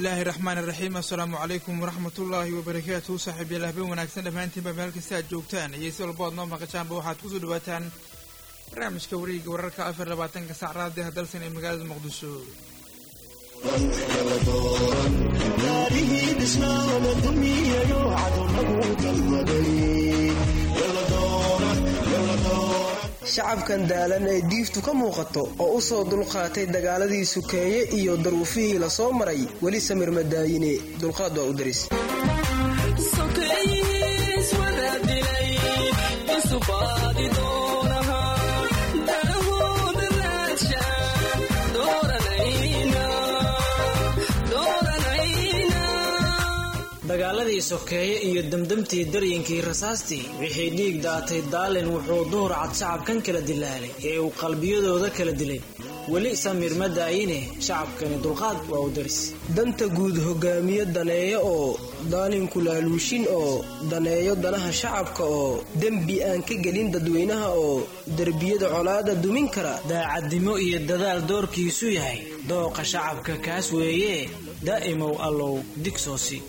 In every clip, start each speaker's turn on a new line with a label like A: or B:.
A: illaahi raxmaan iraxiim assalaamu calaykum waraxmatullaahi wabarakaatuhu saaxiibyaal habeen wanaagsan dhammaantiinba meel kasta aad joogtaan iyo si walba oad noo maqashaanba waxaad kusoo dhawaataan barnaamijka wareega wararka afar labaatanka sac raadiha dalsan ee magaalada muqdisho
B: shacabkan daalan ee diiftu ka muuqato oo u soo dulqaatay dagaaladii sukeeye iyo daruufihii la soo maray weli samir madaayine dulqaad waa u daris
C: dagaaladii sokeeye iyo demdemtii daryinkii rasaastii wixii dhiig daatay daalin wuxuu duhur cad shacabkan kala dilaalay ee uu qalbiyadooda kala dilay weli samir ma daayine shacabkani dulqaad waa u daris
B: danta guud hogaamiye daneeyo oo daalinku laaluushin oo daneeyo danaha shacabka oo dembi aan ka gelin dadweynaha oo derbiyada colaada dumin kara
C: daacadnimo iyo dadaal doorkiisu yahay dooqa shacabka kaas weeye daa'imow allow digsoosi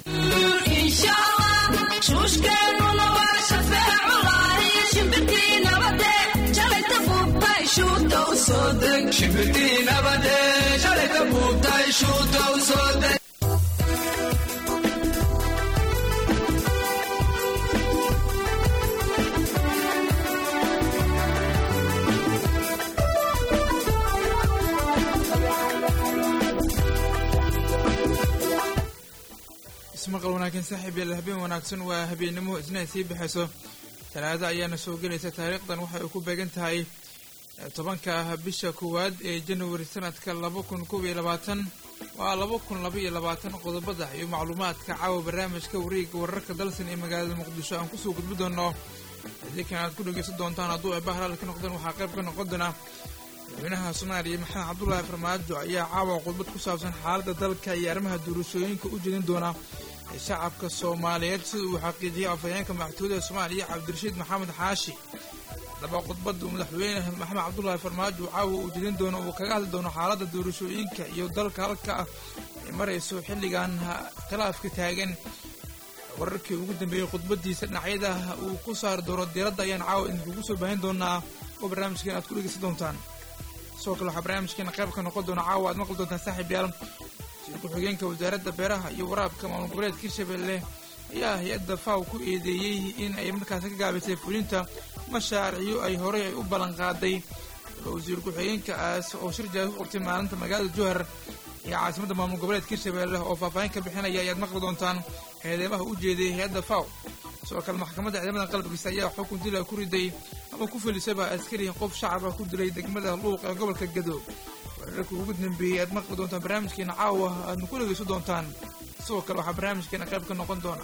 A: ismaqal wanaagsan saaxiib yaal habeen wanaagsan waa habeennimo isna sii baxayso talaado ayaana soo gelaysa taariikhdan waxay ku beegan tahay tobanka bisha koowaad ee januari sanadka laba kun kob iyo labaatan waa laba kun laba iyo labaatan qodobada iyo macluumaadka caawa barnaamijka wareega wararka dalsan ee magaalada muqdisho aan kusoo gudbi doono idinkan aad ku dhegeysan doontaan hadduu ay bahalaal ka noqdaan waxaa qayb ka noqon doona madaxweynaha soomaaliya maxamed cabdulaahi farmaajo ayaa caawa khudbad ku saabsan xaaladda dalka iyo arrimaha doorashooyinka u jeedin doona shacabka soomaaliyeed sida uu xaqiijiyay afhayeenka madaxtooyada soomaaliya cabdirashiid maxamed xaashi haddaba khudbadda madaxweyne maxamed cabdulaahi farmaajo caawa uu jedin doono uu kaga hadli doono xaaladda doorashooyinka iyo dalka halka ah ay marayso xilligan khilaafka taagan wararkii ugu dambeeyey khudbadiisa dhinacyada uu ku saari doono diiradda ayaan caawa idinkugu soo baahin doonaa oo barnaamijkeen aad ku dhegeysan doontaan sidoo kale waxaa barnaamijkeena qayb ka noqon doona caawa aad maqli doontaan saaxiib yaal ku-xigeenka wasaaradda beeraha iyo waraabka maamul goboleedka hirshabelle ayaa hay-adda faw ku eedeeyey in ay markaasi ka gaabisay fulinta mashaariicyo ay horey ay u ballan qaaday wasiir ku-xigeenkaas oo shir jaaga ku qabtay maalinta magaalada jowhar iyo caasimadda maamul goboleedka hirshabelle oo faahfaahin ka bixinaya ayaad maqli doontaan eedeymaha u jeediyay hay-adda faw sidoo kale maxkamadda ciidamada qalabkiisa ayaa xukun dila ku riday ama ku filisaba askari qof shacaba ku dilay degmada luuq ee gobolka gado wararka ugu dambeeyey aad maqli doontaan barnaamijkeena caawa aadna ku dhegeysan doontaan sidoo kale waxaa barnaamijkeena qayb ka noqon doona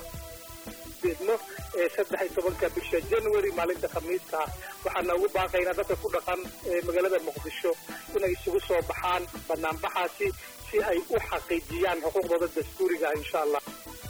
D: deedno ee saddex iyo tobanka bisha january maalinta khamiista ah waxaana ugu baaqaynaa dadka ku dhaqan ee magaalada muqdisho inay isugu soo baxaan banaanbaxaasi si ay u xaqiijiyaan xuquuqdooda dastuuriga ah insha allah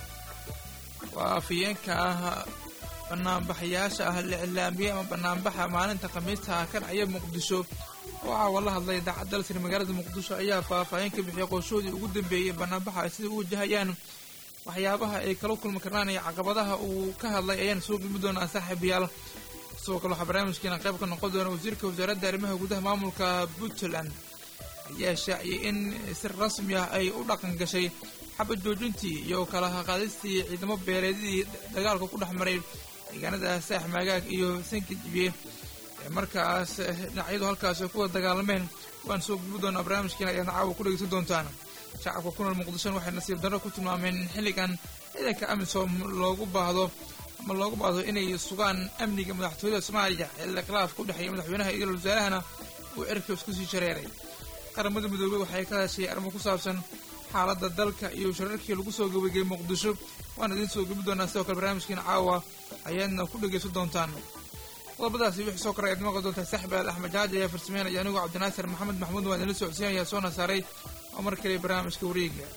A: waa afhayeenka ah banaanbaxayaasha ah la iclaamiyey ama banaanbaxa maalinta khamiista ah ka dhacaya muqdisho waxaa wala hadlay daacad dalsir magaalada muqdisho ayaa faahfaahin ka bixiyay qorshoodii ugu dambeeyey banaanbaxa ay sida u wajahayaan waxyaabaha ay kala kulmi karaan iyo caqabadaha uu ka hadlay ayaan soo gudbi doonaa saaxiibayaal sidoo kale waxaa barnaamijkeena qayb ka noqon doona wasiirka wasaaradda arrimaha gudaha maamulka puntland ayaa shaaciyay in si rasmi ah ay u dhaqan gashay xabad joojintii iyo kala qaadistii ciidamo beeleedidii dagaalka ku dhex maray deegaanada saax maagaag iyo sanka jibiye markaas dhinacyadu halkaas ay kuwada dagaalameen waan soo gudbi doonaa barnaamijkeena ayaadna caawa ku dhegeysan doontaan shacabka ku nool muqdishona waxay nasiib darro ku tilmaameen in xilligan ciidanka amisom loogu baahdo ama loogu baahdo inay sugaan amniga madaxtooyada soomaaliya xilli khilaafka u dhexeeya madaxweynaha iyo wasaarahana uu cirka isku sii shareeray qaramada midoobey waxay ka hadashay arrimo ku saabsan xaaladda dalka iyo shararkii lagu soo gabageyey muqdisho waan idiin soo gebi doonaa sidoo kale barnaamijkiina caawa ayaadna ku dhegeysan doontaan qodobadaasi wixii soo koray ayaad maqli doontaa saxbaal axmed jaaji ayaa farsameynaya anigoo cabdinaasir maxamed maxmuud waan idinla socodsiinayaa soona saaray oo mar kale barnaamijka wareega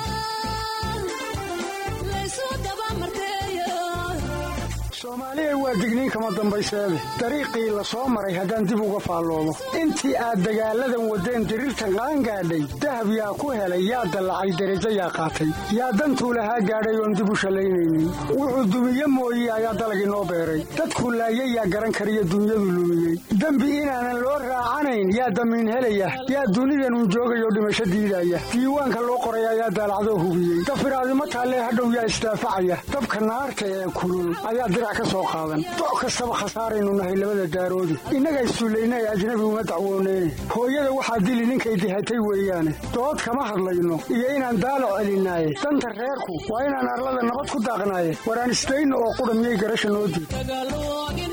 E: soomaaliya waa waa digniin kama dambayseede dariiqii la soo maray haddaan dib uga faalloobo intii aad dagaalladan waddeen diriirtan qaangaadhay dahab yaa ku helay yaa dallacay derajo yaa qaatay yaa dantuu lahaa gaadhay oon dib u shallaynaynin wuxuu dumiye mooye ayaa dalag inoo beeray dadkuu laayay yaa garan kariyo dunyadu lumiyey dembi inaanan loo raacanayn yaa damiin helaya yaa dunidanun joogayoo dhimasho diidaya diiwaanka loo qoray ayaa daalacdoo hubiyey dafiraadimo taallee hadhow yaa isdaafacaya dabka naarta ee kulul ayaa dirac ka soo qaadan doc kastaba khasaaraynu nahay labada daaroodi innaga issullayna ee ajnabi uma dacwooneyne hooyada waxaa dili ninkay dihatay weeyaane dood kama hadlayno iyo inaan daalo celinaaye danta reerku waa inaan arlada nabad ku daaqnaaye waraan isdayno oo qudha miyay garasha noo diid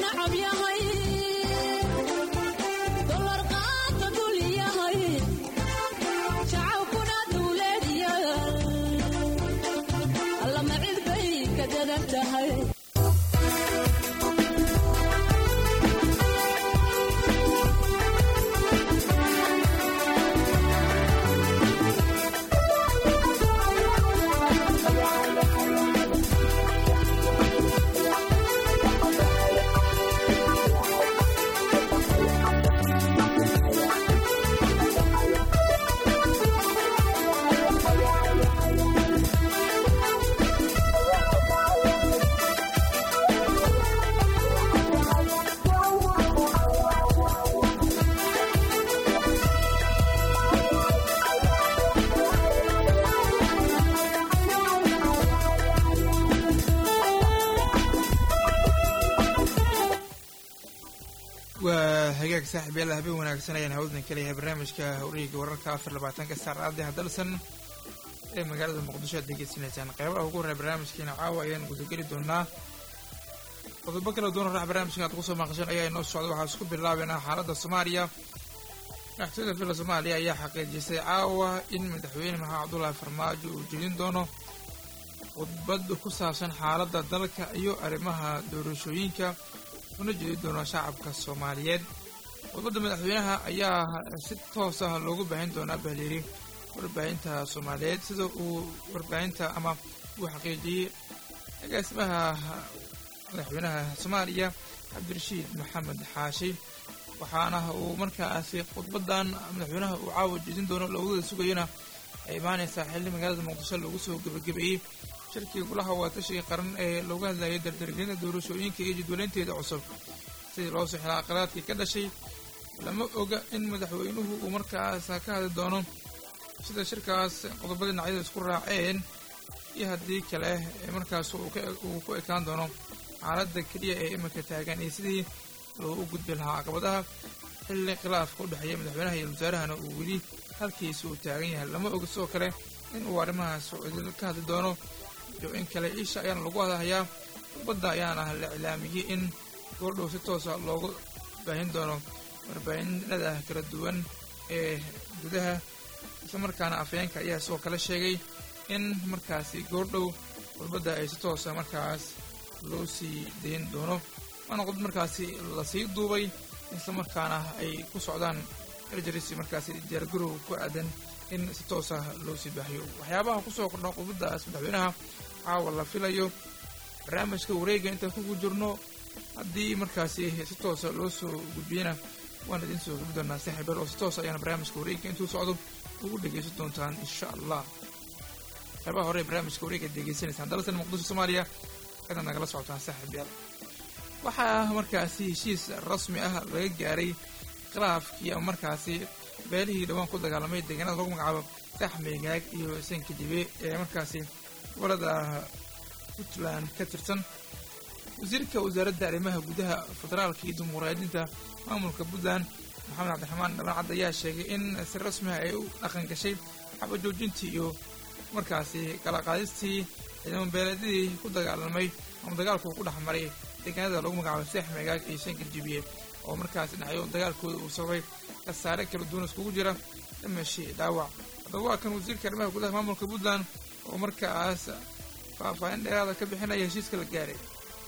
A: waa hagaag saaxiib yaalla habeen wanaagsan ayaan hawdan ka leeyahay barnaamijka hawriga wararka afar labaatanka saacadii hadalsan ee magaalada muqdisho aad degeysanaysaan qeybaha ugu horreya barnaamijkeena caawa ayaan gudageli doonaa qodobo kala duwan rax barnaamijkan aad kusoo maaqasheen ayaa inoo socda waxaa isku bilaabeynaa xaaladda soomaaliya madaxtooyada villa soomaaliya ayaa xaqiijisay caawa in madaxweyne maxamed cabdullaahi farmaajo uu jeedin doono khudbad ku saabsan xaaladda dalka iyo arrimaha doorashooyinka una jeedi doono shacabka soomaaliyeed khudbadda madaxweynaha ayaa si toos ah loogu baahin doonaa bahliiri warbaahinta soomaaliyeed sida uu warbaahinta ama uu xaqiijiyey agaasimaha madaxweynaha soomaaliya cabdirashiid maxamed xaashi waxaana uu markaasi khudbadan madaxweynaha uu caawa jeedin doono lowdada sugayana ay imaanaysaa xilli magaalada muqdisho lagu soo gebagabeeyey shirkii golaha waatashiga qaran ee looga hadlayay dardargelinta doorashooyinka iyo jadwalaynteeda cusub sidii loo soo xilaa qaraadkii ka dhashay lama oga in madaxweynuhu uu markaas ka hadli doono sida shirkaas qodobada dhinacyada isku raaceen iyo haddii kale markaas uu ku ekaan doono xaaladda keliya ee iminka taagan iyo sidii loogu gudbi lahaa caqabadaha xilli khilaafka u dhexeeya madaxweynaha iyo wasaarahana uu weli halkiisa uu taagan yahay lama oga sidoo kale in uu arrimahaas ka hadli doono iyo in kale isha ayaana lagu hadhayaa khudbadda ayaana la iclaamiyey in goordhow si toosa loogu baahin doono warbaahinada kala duwan ee gudaha isla markaana afayeenka ayaa sidoo kale sheegay in markaasi goordhow khudbadda ay si toosa markaas loo sii dayn doono waana khudbad markaasi lasii duubay isla markaana ay ku socdaan erjarisi markaasi diyaargarow ku aadan in si toosa loo sii baahiyo waxyaabaha kusoo kordha khudbaddaas madaxweynaha caawa la filayo barnaamijka wareega intaan kugu jirno haddii markaasi si toosa loo soo gudbiyana waan idiin soo gudbi doonaa saaxiibal oo si toosa ayaana barnaamijka wareega intuu socdo ugu dhegaysan doontaan insha allah qeybaha hore ee barnaamijka wareega degeysanaysaan dalsan muqdisho soomaaliya inaad nagala socotaan saaxiib yaal waxaa markaasi heshiis rasmi ah laga gaaray khilaafkii ama markaasi beelihii dhawaan ku dagaalamay deegaanada lagu magacaabo saxmeegaag iyo sankidibe ee markaasi gobolada puntland ka tirsan wasiirka wasaaradda arrimaha gudaha federaalka iyo dimuqraadinta maamulka puntland maxamed cabdiraxmaan dhabancad ayaa sheegay in si rasmi ah ay u dhaqan gashay xabajoojintii iyo markaasi kala qaadistii ciidamo beeleedyadii ku dagaalamay ama dagaalku ku dhex maray deegaanada lagu magacaabo seex meegaag iyo sankarjibiye oo markaasi dhacyo dagaalkooda uu sababay khasaare kala duwan iskugu jira dhimashi dhaawac haddaba waa kan wasiirka arrimaha gudaha maamulka puntland oo markaas faahfaahin dheeraada ka bixinaya heshiiska la gaaray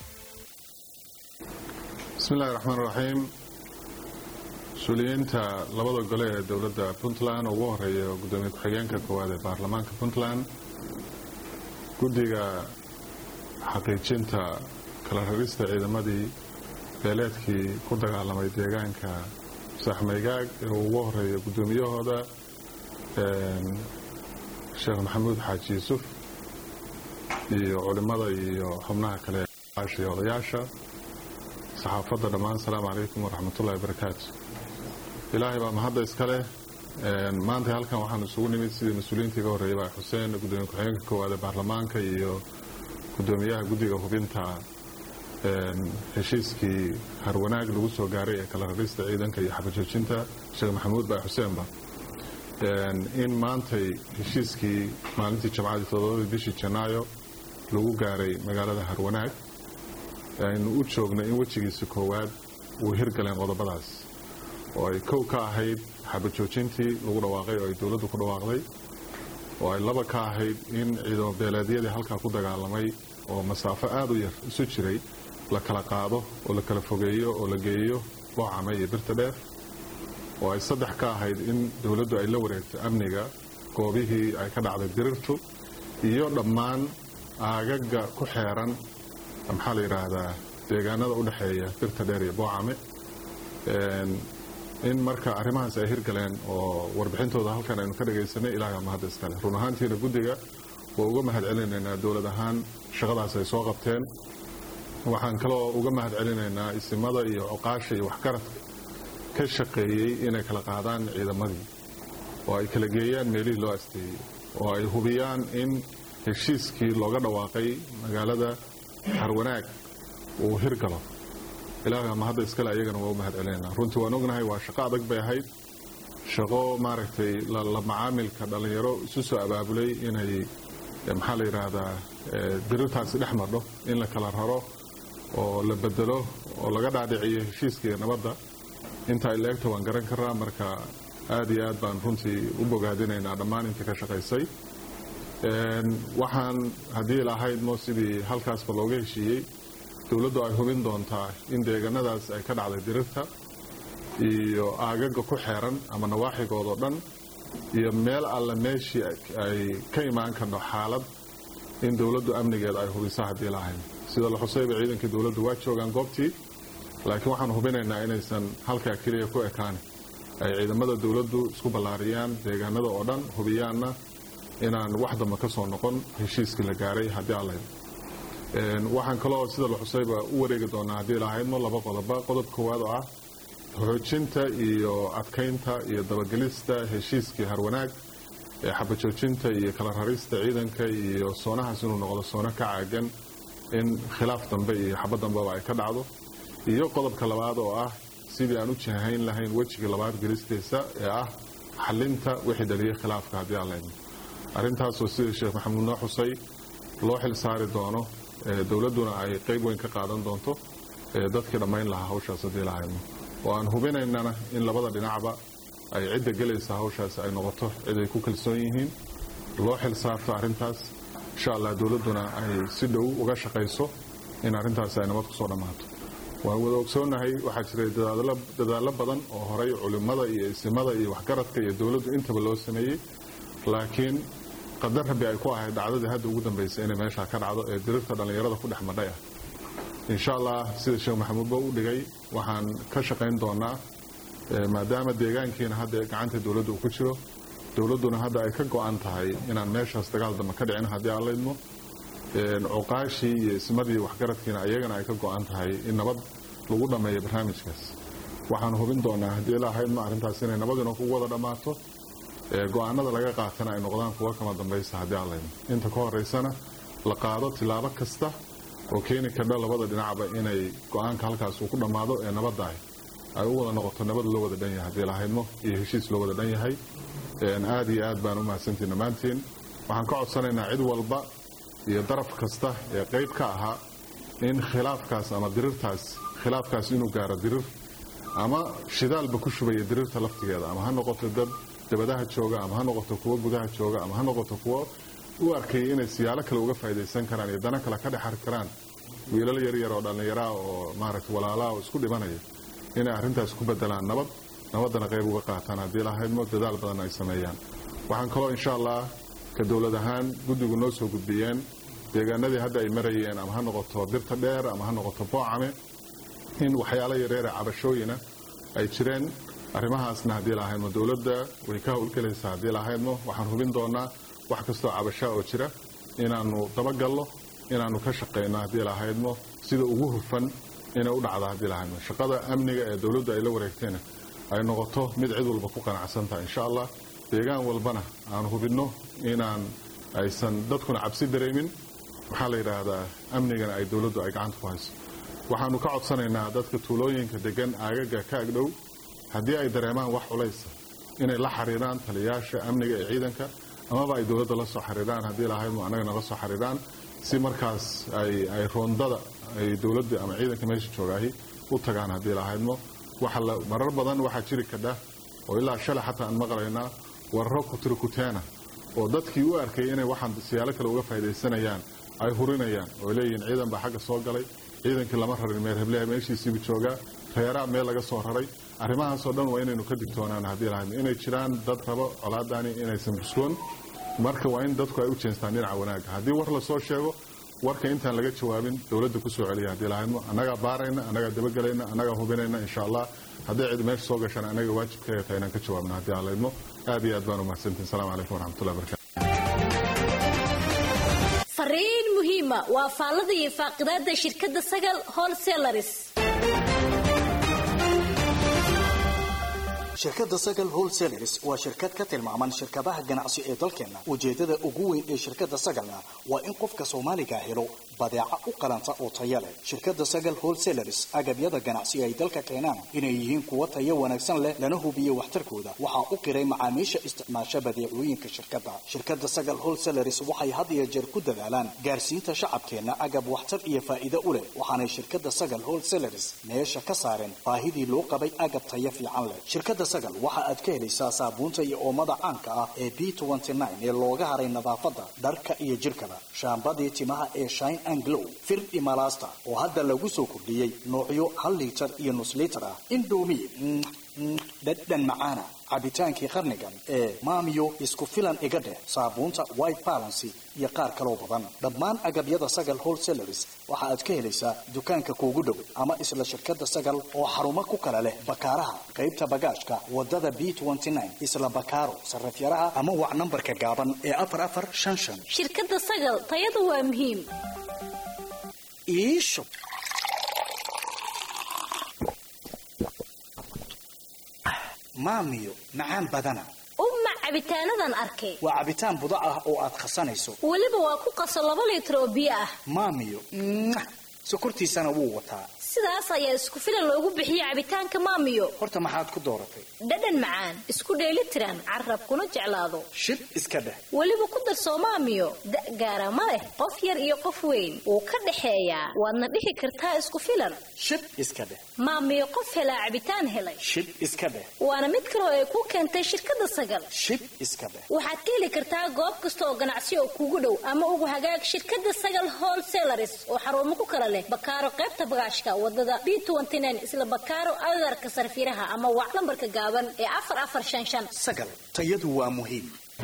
F: bismi illahi raxmaan raxiim mas-uuliyiinta labada gole ee dowladda puntland ugu horeeya gudoomiye ku-xigeenka koowaad ee baarlamaanka puntland guddiga xaqiijinta kala rarista ciidamadii beeleedkii ku dagaalamay deegaanka saaxmaygaag ee uu ugu horeeya guddoomiyahooda sheekh maxamuud xaaji yuusuf iyo culimmada iyo xubnaha kale iyo odayaasha saxaafadda dhammaan asalaamu calaykum waraxmatullahi wabarakaatu ilaahay baa mahadda iska leh maanta halkan waxaan isugu nimid sidii mas-uuliyiintii ka horreeyay baa xuseen gudoomiye ku-xigeenka koowaad ee baarlamaanka iyo gudoomiyaha guddiga hubinta heshiiskii harwanaag lagu soo gaaray ee kala rarista ciidanka iyo xabajoojinta sheekh maxamuud baa xuseenba in maantay heshiiskii maalintii jamcadii todobadii bishii janaayo lagu gaaray magaalada harwanaag aynu u joogno in wejigiisa koowaad uu hirgaleen qodobadaas oo ay kow ka ahayd xabajoojintii lagu dhawaaqay oo ay dowladdu ku dhawaaqday oo ay laba ka ahayd in ciidamo beeleedyadii halkaa ku dagaalamay oo masaafo aada u yar isu jiray la kala qaado oo la kala fogeeyo oo la geeyo boocame iyo birta dheer oo ay saddex ka ahayd in dowladdu ay la wareegto amniga goobihii ay ka dhacday dirirtu iyo dhammaan aagaga ku xeeran maxaa la yidhaahdaa deegaanada u dhexeeya birta dheer iyo boocame in marka arrimahaas ay hirgaleen oo warbixintooda halkan aynu ka dhagaysanay ilaaha mahadda iskale run ahaantiina guddiga waa uga mahad celinaynaa dowlad ahaan shaqadaas ay soo qabteen waxaan kaloo uga mahad celinaynaa isimada iyo cuqaasha iyo waxgaradka ka shaqeeyey inay kala qaadaan ciidamadii oo ay kala geeyaan meelihii loo asteeyey oo ay hubiyaan in heshiiskii looga dhawaaqay magaalada harwanaag uu hirgalo ilaaha mahadda iskale ayagana waa u mahad celinaynaa runtii waan ognahay waa shaqo adag bay ahayd shaqo maaragtay la macaamilka dhallinyaro isu soo abaabulay inay maxaa la yidhaahdaa dirirtaasi dhex madho in la kala raro oo la bedelo oo laga dhaadhiciyo heshiiskaiyo nabadda inta ay la-egta waan garan karaa marka aad iyo aad baan runtii u bogaadinaynaa dhammaan intii ka shaqaysay waxaan haddii lahaydmo sidii halkaasba looga heshiiyey dowladdu ay hubin doontaa in deegaanadaas ay ka dhacday dirirta iyo aagaga ku xeeran ama nawaaxigoodao dhan iyo meel alle meeshii ay ka imaan karno xaalad in dowladdu amnigeeda ay hubiso haddii lahayn sida la xusayba ciidankii dowladdu waa joogaan goobtii laakiin waxaan hubinaynaa inaysan halkaa keliya ku ekaan ay ciidamada dowladdu isku ballaariyaan deegaanada oo dhan hubiyaanna inaan wax damba ka soo noqon heshiiskii la gaaray haddii allayd waxaan kaloo sida la xusayba u wareegi doonaa haddii lahaydmo laba qodoba qodob koowaad oo ah xoojinta iyo adkaynta iyo dabagelista heshiiskii harwanaag ee xabajoojinta iyo kala rarista ciidanka iyo soonahaas inuu noqdo soono ka caagan in khilaaf dambe iyo xabad dambeba ay ka dhacdo iyo qodobka labaad oo ah sidii aan u jihayn lahayn wejiga labaad gelistiisa ee ah xalinta wixii dhaliyay khilaafka haddii aan laydmo arrintaasoo sida sheekh maxamuud noo xusay loo xil saari doono dowladduna ay qayb weyn ka qaadan doonto dadkii dhammayn lahaa hawshaas haddii lahaydmo oo aan hubinaynana in labada dhinacba ay cidda gelaysa hawshaas ay noqoto cid ay ku kalsoon yihiin loo xil saarto arrintaas insha allah dowladduna ay si dhow uga shaqayso in arrintaas ay nabad kusoo dhammaato waan wada ogsoonnahay waxaa jiray dadaallo badan oo horay culimmada iyo isimada iyo waxgaradka iyo dowladdu intaba loo sameeyey laakiin qadar rabbi ay ku ahayd dhacdadii hadda ugu dambaysay inay meeshaa ka dhacdo ee dirirta dhallinyarada ku dhex madhay ah insha allah sida sheekh maxamuudba u dhigay waxaan ka shaqayn doonaa maadaama deegaankiina hadda gacanta dowladda uu ku jiro dowladduna hadda ay ka go-an tahay inaan meeshaas dagaal dambe ka dhicin haddii aan laydmo cuqaashii iyo ismadii waxgaradkiina iyagana ay ka go-an tahay in nabad lagu dhammeeyo barnaamijkaas waxaan hubin doonaa haddii lahaydmo arrintaas inay nabadina ku wada dhammaato go-aanada laga qaatana ay noqdaan kuwa kama dambaysa haddii aan laydmo inta ka horeysana la qaado tilaabo kasta oo keeni kardha labada dhinacba inay go-aanka halkaas uu ku dhammaado ee nabaddaah ay u wada noqoto nabad loo wada dhan yahay haddii lahaydmo iyo heshiis loo wada dhan yahay aad iyo aad baan u mahadsantiin dhammaantiin waxaan ka codsanaynaa cid walba iyo daraf kasta ee qayb ka ahaa in khilaafkaas ama dirirtaas khilaafkaas inuu gaaro dirir ama shidaalba ku shubaya dirirta laftigeeda ama ha noqoto dad dabadaha jooga ama ha noqoto kuwo gudaha jooga ama ha noqoto kuwo u arkayay inay siyaalo kale uga faa'idaysan karaan iyo dana kale ka dhexari karaan wiilal yaryar oo dhallinyaraa oo maaragtay walaalaha oo isku dhimanaya inay arrintaas ku bedelaan nabad nabaddana qayb uga qaataan haddii lahaydmo dadaal badan ay sameeyaan waxaan kaloo insha allah ka dowlad ahaan guddigu noo soo gudbiyeen deegaanadii hadda ay marayeen ama ha noqoto birta dheer ama ha noqoto boocame in waxyaalo yareere cabashooyina ay jireen arrimahaasna haddii lahaydmo dowladda way ka howlgelaysaa haddii lahaydmo waxaan hubin doonaa wax kastoo cabashaa oo jira inaannu dabagalno inaannu ka shaqayno haddii lahaydmo sida ugu hufan inay u dhacdo haddii lahaydmo shaqada amniga ee dowladdu ay la wareegtayna ay noqoto mid cid walba ku qanacsan tahay insha allah deegaan walbana aan hubinno inaan aysan dadkuna cabsi dareemin waxaa la yidhaahdaa amnigana ay dowladdu ay gacanta ku hayso waxaannu ka codsanaynaa dadka tuulooyinka degan aagaga ka agdhow haddii ay dareemaan wax culaysa inay la xiriiraan taliyayaasha amniga ee ciidanka amaba ay dowladda la soo xiriiraan haddii lahaydmo annagana la soo xiriiraan si markaas ay roondada ay dowladda ama ciidanka meesha joogaahi u tagaan haddii lahaydmo marar badan waxaa jiri kadha oo ilaa shalay xataa aan maqlaynaa warro kutirikuteena oo dadkii u arkay inay waxaan siyaalo kale uga faa'idaysanayaan ay hurinayaan oo leeyihiin ciidan baa xagga soo galay ciidankii lama rarin meer hebleha meeshiisiibu joogaa reeraa meel laga soo raray arrimahaasoo dhan waa inaynu ka digtoonaan haddii lahaydmo inay jiraan dad rabo colaadaani inaysan busloon marka waa in dadku ay u jeestaan dhinaca wanaagga haddii war la soo sheego warka intaan laga jawaabin dowladda ku soo celiya haddii lahaydmo annagaa baarayna annagaa dabagelayna annagaa hubinayna insha allah hadday cid meesha soo gashaan annaga waajibkeega tahay inaan ka jawaabno haddii aan laydmo aad iyo aad baan umahadsantihin assalamu calaykum waraxmatullahi barakatu
G: fariin muhiima waa faallada iyo faaqidaada shirkadda sagal wholesalaris
H: shirkadda sagal wholesalers waa shirkad ka tilmaaman shirkadaha ganacsi ee dalkeenna ujeedada ugu weyn ee shirkadda sagalna waa in qofka soomaaliga helo badeeca u qalanta oo taya leh shirkadda sagal wholesalers agabyada ganacsi ay dalka keenaan inay yihiin kuwo tayo wanaagsan leh lana hubiyo waxtarkooda waxaa u qiray macaamiisha isticmaasha badeecooyinka shirkadda shirkadda sagal wholesalers waxay had iyo jeer ku dadaalaan gaarsiinta shacabkeenna agab waxtar iyo faa'iido u leh waxaanay shirkadda sagal wholesalers meesha ka saareen baahidii loo qabay agab tayo fiican leh shirkadda sagal waxa aad ka helaysaa saabuunta iyo oomada caanka ah ee b ee looga haray nadaafadda dharka iyo jirkaba shaambadii timaha ee shine and glow fir imalasta oo hadda lagu soo kordhiyey noocyo hal liitar iyo nus liitar ah indomi dhadhan macaana cabitaankii qarnigan ee maamiyo isku filan iga dheh saabuunta white balancy iyo qaar kaloo badan dhammaan agabyada sagal wholesalers waxa aad ka helaysaa dukaanka kuugu dhow ama isla shirkadda sagal oo xarumo ku kala leh bakaaraha qaybta bagaashka wadada b isla bakaaro sarafyaraha ama wac nambarka gaaban ee afar afar shan shan
G: shirkadda sagal tayadu waa muhiim
H: iisho maamiyo macaan badana
G: uma cabitaanadan arkay
H: waa cabitaan budo ah oo aad khasanayso
G: weliba waa ku qaso laba liitar oo biyo ah
H: maamiyo sokortiisana wuu wataa
G: sidaas ayaa isku filan loogu bixiyey cabitaanka maamiyo
H: horta maxaad ku dooratay
G: dhadhan macaan isku dheeli tiran carabkuna jeclaado
H: shib iska dheh
G: weliba ku darsoo maamiyo da' gaara ma leh qof yar iyo qof weyn wuu ka dhexeeyaa waadna dhihi kartaa isku filan
H: shib iska dheh
G: maamiyo qof helaa cabitaan helay
H: shib iska dheh
G: waana mid kaloo ay ku keentay shirkadda sagal
H: shib iska dheh
G: waxaad ka heli kartaa goob kasta oo ganacsi oo kuugu dhow ama ugu hagaag shirkadda sagal wholesalers oo xarumo ku kala leh bakaaro qaybta bagaashka wadada b isla bakaaro agagarka sarfiiraha ama wac lambarka gaaban ee afar afar shan shan
H: sagal tayadu waa muhiim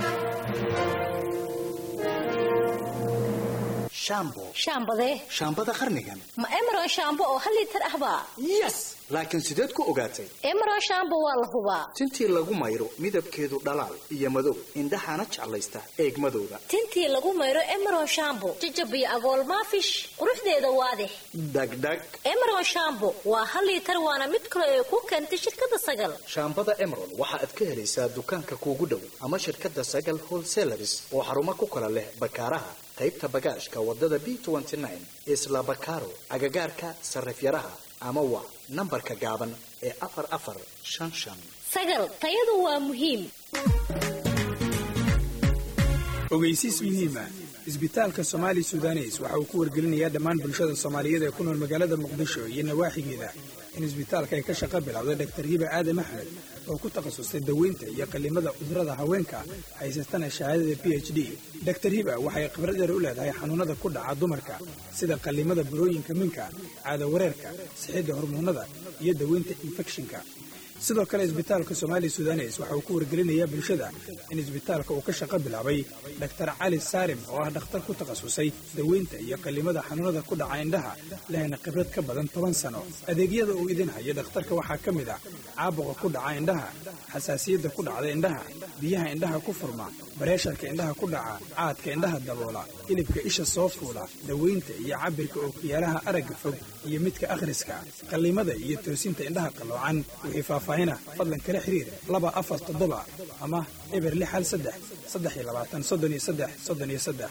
H: shambo
G: shaambadee
H: shaambada qarnigan
G: ma emeron shaambo oo hal liitar ahbaa
H: yes laakiin sideed ku ogaatay
G: emeron shaambo waa la hubaa
H: tintii lagu mayro midabkeedu dhalaal iyo madow indhahana jeclaysta eegmadooda
G: tintii lagu mayro emeron shaambo jajab iyo agool maafish quruxdeeda waadix
H: dhagdhag
G: emeron shaambo waa hal liitar waana mid kaloo ay ku keentay shirkadda sagal
H: shaambada emeron waxa aad ka helaysaa dukaanka kuugu dhow ama shirkadda sagal wholesalers oo xarumo ku kala leh bakaaraha qaybta bagaashka wadada b isla bakaaro agagaarka sarifyaraha ama waa nambarka gaaban ee afar afar shan shan
G: sagal tayadu waa muhiim
I: ogeysiis muhiima isbitaalka somaali sudanes waxa uu ku wargelinayaa dhammaan bulshada soomaaliyeed ee ku nool magaalada muqdisho iyo nawaaxigeeda in isbitaalka ay ka shaqo bilowday dhaktar yiba aadam axmed oo ku takhasustay daweynta iyo qallimada cudurada haweenka haysatana shahaadada b h d daktar hiba waxay khibrad dheer u leedahay xanuunada ku dhaca dumarka sida qallimada burooyinka minka caado wareerka sixidda hormoonnada iyo daweynta infekshinka sidoo kale isbitaalka somaali sudanes waxa uu ku wargelinayaa bulshada in isbitaalka uu ka shaqo bilaabay dhaktar cali saarim oo ah dhakhtar ku takhasusay daweynta iyo qallimada xanuunada ku dhaca indhaha lehna khibrad ka badan toban sano adeegyada uu idin hayo dhakhtarka waxaa ka mid ah caabuqa ku dhaca indhaha xasaasiyadda ku dhacda indhaha biyaha indhaha ku furma bareesharka indhaha ku dhaca caadka indhaha daboola hilibka isha soo fuula daweynta iyo cabirka ookiyaalaha aragga fog iyo midka akhriska qallimada iyo toosinta indhaha qalloocan wixii faahfaahina fadlan kala xiriir laba afar toddoba ama eber lix hal saddex saddex iyo labaatan soddon iyo saddex soddon iyo saddex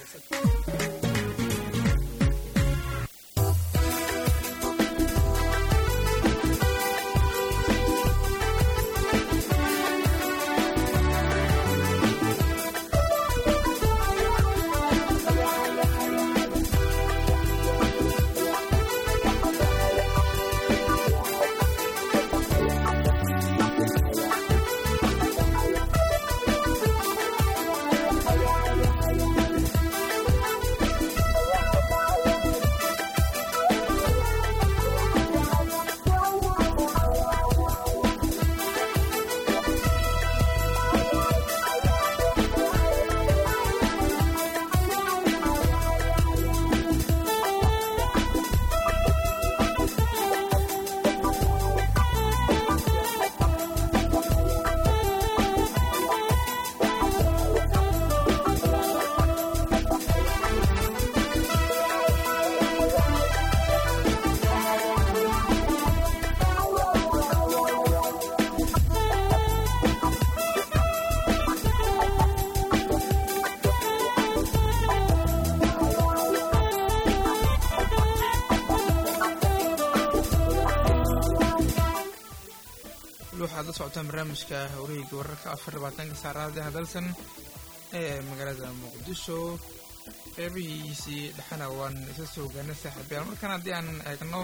A: waxaad la socotaan barnaamijka hawreyga wararka afar labaatanka saacadaha dalsan ee magaalada muqdisho qeybihiisii dhexena waan isa soo gaarnay saaxiibayaal markaan haddii aan eegno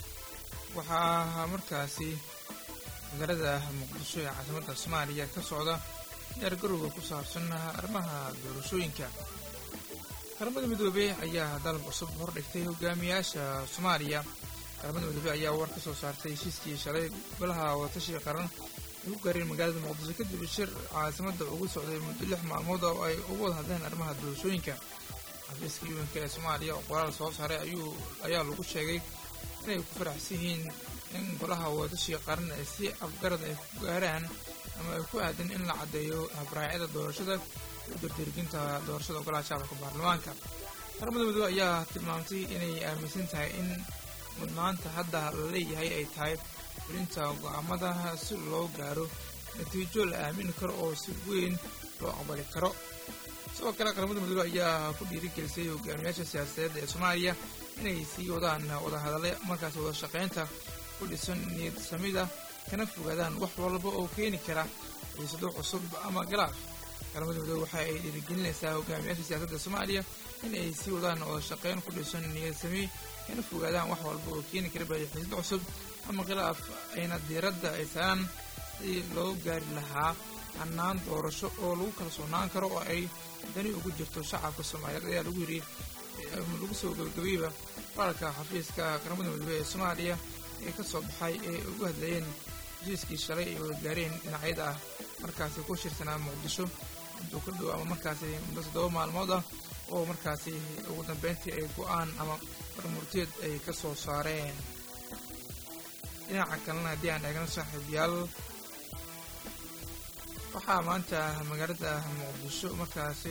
A: waxaa markaasi magaalada muqdisho ee caasimadda soomaaliya ka socda diyaargarowga ku saabsan arrimaha doorashooyinka qaramada midoobey ayaa dalab cusub hordhigtay hogaamiyaasha soomaaliya qaramada midoobey ayaa war ka soo saartay heshiiskii shalay golaha wadatashiga qaran ay ku gaareen magaalada muqdisho kadib shir caasimadda ugu socday muddo lix maalmood oo ay ugu wada hadleen arrimaha doorashooyinka xafiiska yuwanka ee soomaaliya oo qoraal soo saaray ayuu ayaa lagu sheegay inay ku faraxsan yihiin in golaha wadatashiga qaran ay si afgarad ay ku gaaraan ama ay ku aadan in la caddeeyo habraacyada doorashada iyo dardarginta doorashada golaha shacabka baarlamaanka qaramada midoobe ayaa tilmaamtay inay aaminsan tahay in mudnaanta hadda la leeyahay ay tahay fulinta go'aamada si loo gaaro natiijo la aamini karo oo si weyn loo aqbali karo sidoo kale qaramada midoobe ayaa ku dhiirigelisay hogaamiyaasha siyaasadeed ee soomaaliya inay sii wadaan wadahadale markaas wada shaqaynta ku dhisan niyad samida kana fogaadaan wax walba oo keeni kara xiisado cusub ama galaaf qaramada midoobe waxa ay dhiirigelinaysaa hogaamiyaasha siyaasadda soomaaliya in ay sii wadaan wada shaqayn ku dhisan niyad sami kana fogaadaan wax walba oo keeni kara xiisado cusub ama khilaaf ayna diiradda ay saaraan sidii loo gaari lahaa hannaan doorasho oo lagu kalsoonaan karo oo ay dani ugu jirto shacabka soomaaliyeed ayaa lagu yidhi lagu soo gabagabayba qoralka xafiiska qaramada midoobe ee soomaaliya ee ka soo baxay ee ugu hadlayeen heshiiskii shalay ay wada gaareen dhinacyada ah markaasi ku shirsanaa muqdisho muddo ka dhow ama markaasi muddo toddoba maalmood ah oo markaasi ugu dambeyntii ay go-aan ama marmurteed ay ka soo saareen dhinaca kalena haddii aan eegno saaxiibyaal waxaa maanta magaalada muqdisho markaasi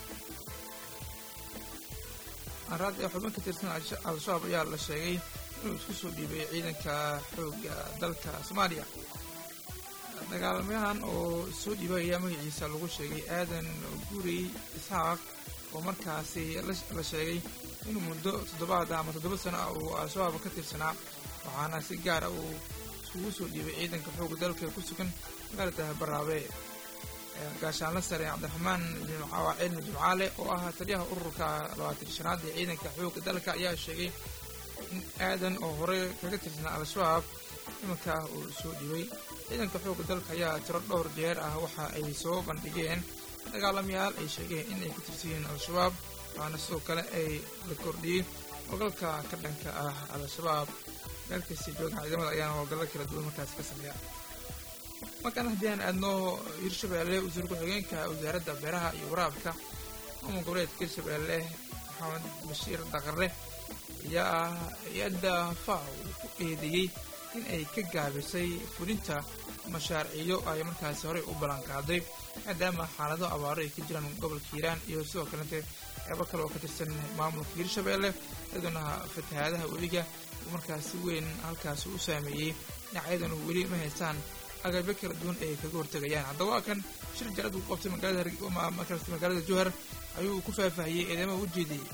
A: araad ee xubin ka tirsan al-shabaab ayaa la sheegay inuu isku soo dhiibay ciidanka xoogga dalka soomaaliya dagaalamayahan oo soo dhiibay ayaa magaciisa lagu sheegay aadan guri isxaaq oo markaasi la sheegay inuu muddo toddobaad ama toddoba sano ah uu al-shabaab ka tirsanaa waxaana si gaara uu iskugu soo dhiibay ciidanka xoogga dalka ku sugan magaalada baraabe gaashaanla sare cabdiraxmaan cilmi jimcaale oo ah taliyaha ururka labaatan shanaad ee ciidanka xoogga dalka ayaa sheegay in aadan oo hore kaga tirsanaa al-shabaab iminka uu soo dhibay ciidanka xoogga dalka ayaa tiro dhowr jeer ah waxa ay soo bandhigeen dagaalamayaal ay sheegeen in ay ka tirsan yihiin al-shabaab waxaana sidoo kale ay la kordhiyey howlgalka ka dhanka ah al-shabaab meelkasta joogan ciidamada ayaana howlgallo kala duwan markaasi ka sameeya markaan haddii aan aadno hirshabeelle wasiir ku-xigeenka wasaaradda beeraha iyo waraabka maamul goboleedka hirshabeelle maxamed bashiir daqare ayaa ah hay-adda faw ku eedeeyey in ay ka gaabisay fulinta mashaariicyo ay markaasi horey u ballanqaaday maadaama xaalado abaaro ay ka jiraan gobolka hiiraan iyo sidoo kalete qeybo kale oo ka tirsan maamulka hirshabeelle iyaduna fatahaadaha webiga uu markaasi weyn halkaasi u saameeyey dhinacyaduna weli ma haystaan agabyo kala duwan ay kaga hortegayaan haddaba waa kan shir jalad uu qabtay magaalada magaalada jowhar ayuu ku faahfaahiyey eedeymaha u jeediyey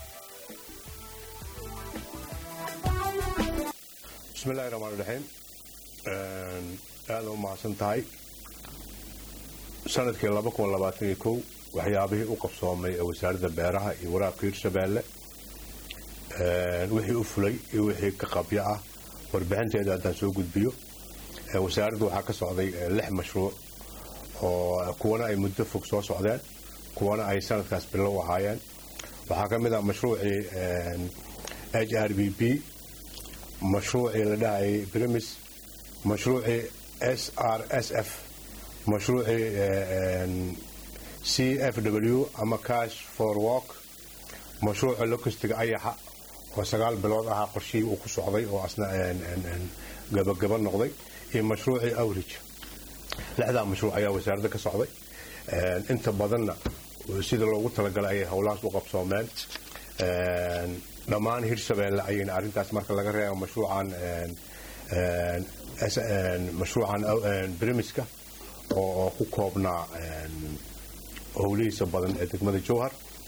J: bismillahi raxmaan raxiim aada u mahadsan tahay sanadkii laba kun labaatan iyo kow waxyaabihii u qabsoomay ee wasaaradda beeraha iyo waraabka hirshabeelle wixii u fulay iyo wixii ka qabyo ah warbixinteeda haddaan soo gudbiyo wasaaradda waxaa ka socday lix mashruuc oo kuwana ay muddo fog soo socdeen kuwana ay sanadkaas bilow ahaayeen waxaa ka mid ah mashruucii h r b b mashruucii la dhahayay brimis mashruucii s r s f mashruucii c f w ama cash for walk mashruuca lokistiga ayaxa oo sagaal bilood ahaa qorshihii uu ku socday oo asna gabagaba noqday iyo mashruucii awrige lixdaa mashruuc ayaa wasaaradda ka socday inta badanna sida loogu talagalay ayay howlahaas u qabsoomeen dhammaan hirshabeelle ayayna arrintaas marka laga reebo mashruucan mashruucan brimiska oo ku koobnaa howlihiisa badan ee degmada jowhar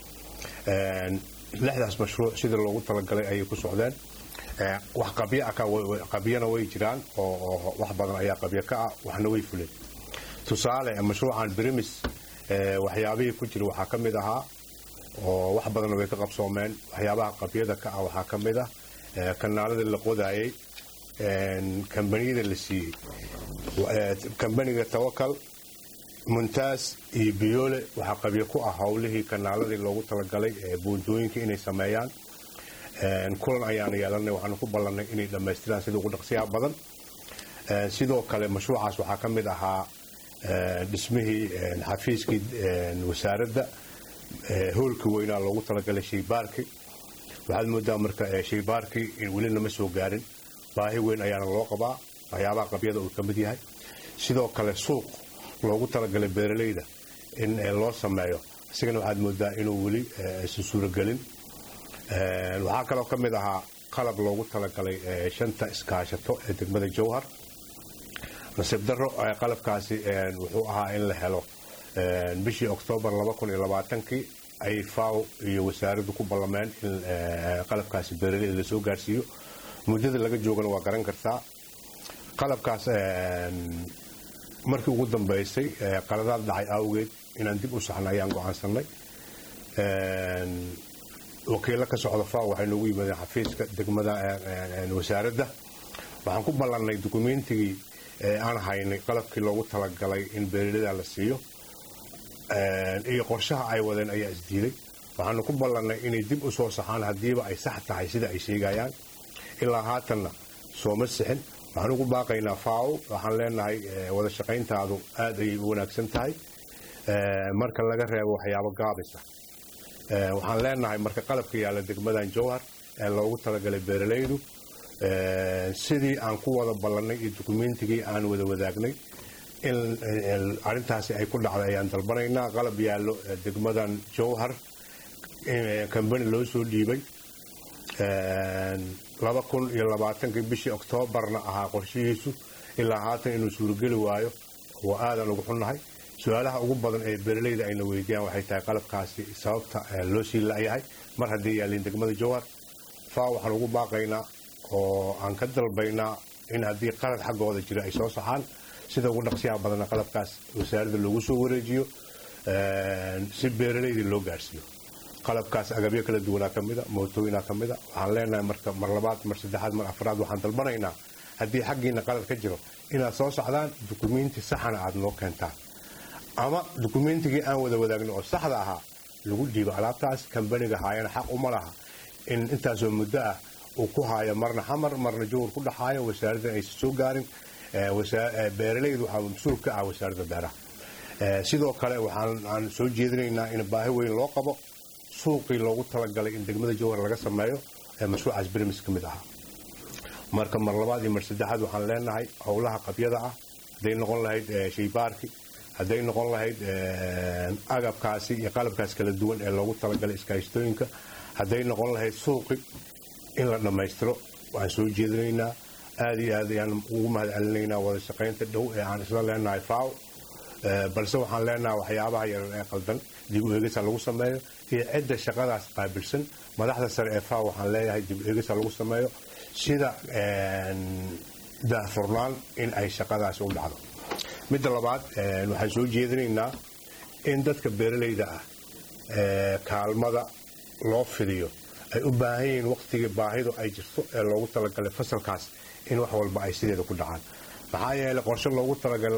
J: lixdaas mashruuc sida loogu talagalay ayay ku socdeen wax qabyana way jiraan oo wax badan ayaa qabyo ka ah waxna way fuleen tusaale mashruucan brimis waxyaabihii ku jira waxaa ka mid ahaa oo wax badanna way ka qabsoomeen waxyaabaha qabyada ka ah waxaa ka mid ah kanaaladii la qodaayey kambaniyada la siiyey kambaniga tawakal muntaas iyo biyoole waxaa qabyo ku ah howlihii kanaaladii loogu talagalay buundooyinka inay sameeyaan kulan ayaanu yeelanay waxaanu ku ballannay inay dhammaystiraan sida ugu dhaqsiyaha badan sidoo kale mashruucaas waxaa ka mid ahaa dhismihii xafiiskii wasaaradda hoolkii weynaa loogu talagalay shaybaarkii waxaad moodaa marka shaybaarkii weli nama soo gaarin baahi weyn ayaana loo qabaa waxyaabaha qabyada uu ka mid yahay sidoo kale suuq loogu talagalay beeralayda in loo sameeyo isigana waxaad moodaa inuu weli isan suuragelin waxaa kaloo ka mid ahaa qalab loogu talagalay shanta iskaashato ee degmada jowhar nasiib daro qalabkaasi wuxuu ahaa in la helo bishii oktoobar kii ay faw iyo wasaaraddu ku ballameen in qalabkaasi beeralayda lasoo gaarsiiyo muddada laga joogana waa garan kartaa qalabkaas markii ugu dambaysay qaladaad dhacay awgeed inaan dib u saxna ayaan go'aansanay wakiilo ka socda faw waxay noogu yimaadeen xafiiska degmada wasaaradda waxaan ku ballannay dukumeentigii aan haynay qalabkii loogu talagalay in beeralada la siiyo iyo qorshaha ay wadeen ayaa isdiiday waxaanu ku ballannay inay dib u soo saxaan haddiiba ay sax tahay sida ay sheegayaan ilaa haatanna sooma sixin waxaan ugu baaqaynaa faaw waxaan leenahay wada shaqayntaadu aad ayay u wanaagsan tahay marka laga reebo waxyaabo gaabisa waxaan leenahay marka qalabka yaalla degmadan jowhar ee loogu talagalay beeralaydu sidii aan ku wada ballannay iyo dukumeentigii aan wada wadaagnay in arrintaasi ay ku dhacday ayaan dalbanaynaa qalab yaallo degmadan jowhar kambani loo soo dhiibay laba kun iyo labaatankii bishii oktoobarna ahaa qorshihiisu ilaa haatan inuu suurogeli waayo waa aadan ugu xunnahay su-aalaha ugu badan ee beeralayda ayna weydiiyaan waxay tahay qalabkaasi sababta loo sii la'yahay mar haddii yaalliin degmada jowhar faa waxaan ugu baaqaynaa oo aan ka dalbaynaa in haddii qalad xaggooda jira ay soo saxaan sida ugu dhaqsiyaha badanna qalabkaas wasaaradda loogu soo wareejiyo si beeralaydii loo gaarsiiyo qalabkaas agabyo kala duwanaa ka mida mootooyinaa ka mida waxaan leenahay marka mar labaad mar saddexaad mar afraad waxaan dalbanaynaa haddii xaggiina qalad ka jiro inaad soo socdaan dukumiinti saxana aad noo keentaan ama dukumeentigii aan wada wadaagno oo saxda ahaa lagu dhiibo alaabtaas kambaniga haayana xaq uma laha in intaasoo muddo ah uu ku haayo marna xamar marna jowar ku dhaxaayo wasaaraddan aysan soo gaarin beeralaydu waxaa mas-uul ka ah wasaaradda beeraha sidoo kale waxaan soo jeedinaynaa in baahi weyn loo qabo suuqii loogu talagalay in degmada jowhar laga sameeyo ee mashruucaas berimis ka mid ahaa marka mar labaad iyo mar saddexaad waxaan leenahay howlaha qabyada ah hadday noqon lahayd shaybaarki hadday noqon lahayd agabkaasi iyo qalabkaas kala duwan ee loogu talagalay iskaashtooyinka hadday noqon lahayd suuqi in la dhammaystiro waxaan soo jeedinaynaa aada iyo aad ayaan ugu mahad celinaynaa wada shaqaynta dhow ee aan isla leenahay faaw balse waxaan leenahay waxyaabaha yaran ee qaldan dib u eegisa lagu sameeyo iyo cidda shaqadaas qaabilsan madaxda sare ee faaw waxaan leeyahay dib u eegisa lagu sameeyo sida daahfurnaan in ay shaqadaasi u dhacdo midda labaad waxaan soo jeedinaynaa in dadka beeralayda ah kaalmada loo fidiyo ay u baahan yihiin waqtigii baahidu ay jirto ee loogu talagalay fasalkaas in wax walba ay sideeda ku dhacaan maxaa yeelay qorshe loogu talagalay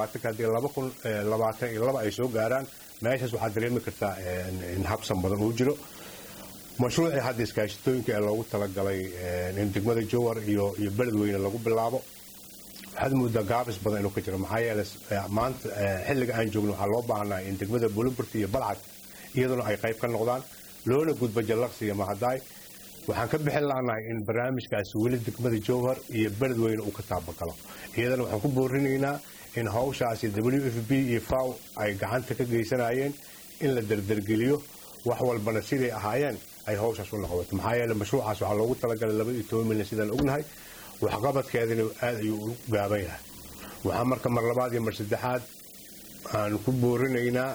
J: haddii ay soo gaaraan meeshaas waxaad dareemi kartaa in habsan badan uu jiro mashruucii hadda iskaashitooyinka ee loogu talagalay in degmada jowar iyo beledweyne lagu bilaabo waxaad moodaa gaabis badan inuu ka jiro maxaa yeelay maanta xilliga aan joogno waxaa loo baahnaa in degmada bulumburta iyo balcad iyaduna ay qayb ka noqdaan loona gudbo jallaqsi iyo mahadaay waxaan ka bixin laanahay in barnaamijkaasi weli degmada jowhar iyo beledweyne uu ka taabagalo iyadana waxaan ku boorinaynaa in hawshaasi w f b iyo faw ay gacanta ka geysanayeen in la derdergeliyo wax walbana siday ahaayeen ay hawshaas u noqoto maxaa yeele mashruucaas waxaa loogu talagalay laba iyo toban milyan sidaan ognahay waxqabadkeedina aad ayuu u gaaban yahay waxaa marka mar labaad iyo mar saddexaad aan ku boorinaynaa